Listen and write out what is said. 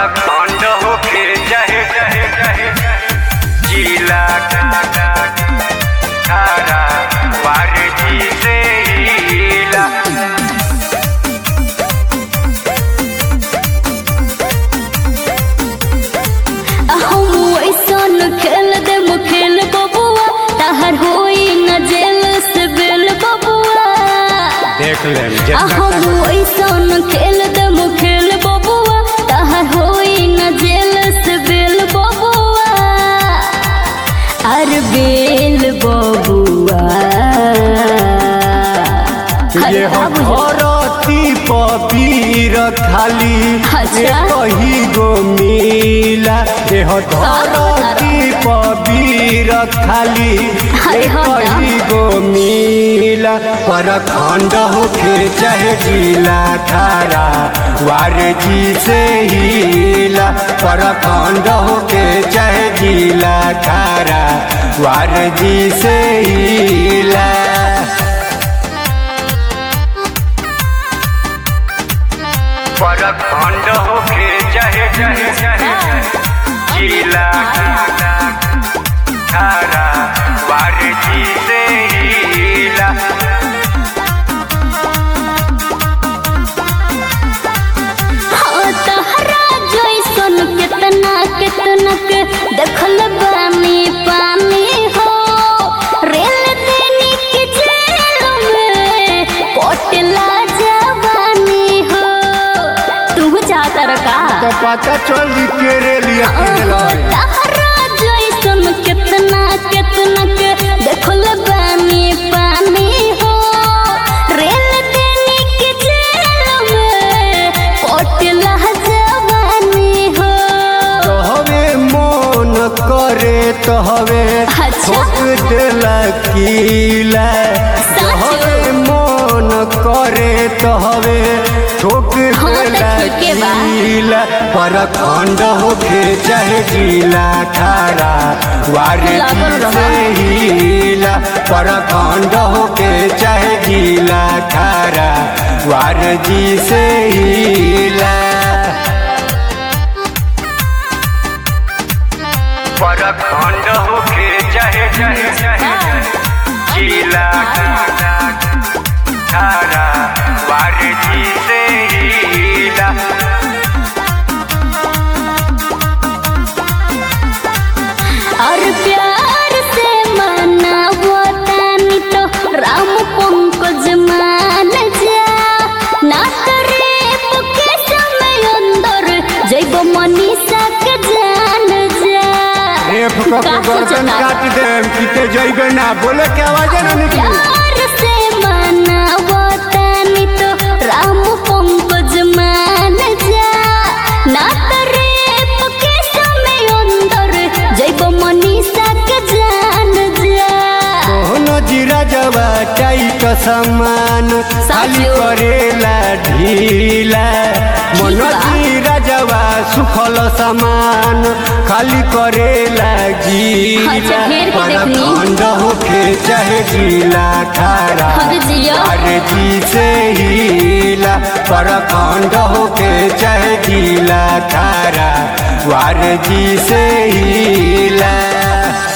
खंड होके चाहे चाहे चाहे जिला खारा वार जी से हिला हम ऐसन खेल दे खेल बबुआ तहर होई न जेल से बेल बबुआ देख ले हम ऐसन खेल दे खेल बबुआ तहर होई न जेल से बेल बबुआ अर बेल बबुआ ये खराब हो धरती पपीर खाली अच्छा। ये कही गो मिला देह धरती पपीर खाली ये अरे हाँ ना। कही गो मिला पर खंड होके चाहे जिला खारा वार जी से हिला पर खंड होके चाहे जिला खारा वार जी से हिला पर खंड होके चाहे चाहे चाहे जिला खारा वार जी से हिला हाँ तहरा जैसन केतना केतना के देखल बानी पानी हो रेल देनी के जेल में कोटला जवानी हो तू चाहता रका तो पता चल के रे लिया तहरा जैसन केतना केतना के देखल बानी पानी हो रेल देनी के जेल में कोटला जवानी हो तो हवे मन करे तो हवे अच्छा। ठोक देला कीला तो सच? हवे मन करे तो हवे ठोक हाँ, तो देला ठीके बा। कीला पर खंड होके चाहे जिला खारा वारे लागल रहा। से हिला पर खंड होके चाहे जिला खारा वार जी से हिला पर खंड होके चाहे चाहे चाहे जिला खारा वार जी से हिला और प्यार से मना तानी तो राम पंकज मान जा ना करे के समय अंदर जैब मनीषा के जान जा रेप क के का गर्दन सोचता? काट दे किते जइबे ना बोले के आवाज ना निकली प्यार से मना तानी तो राम पंकज मान जा ना करे के समय अंदर जैब मनीषा के जान जा मोहन जीरा जवा टाइट समान खाली साचो। करेला ढीला मन बा। जीरा जवा सुखल समान खाली करेला गीला अच्छा, घेर के पर देखनी। खंड होके चाहे गीला खारा अरे जिया। अरे जी से हिला पर खंड होके चाहे गीला खारा वार जी से हिला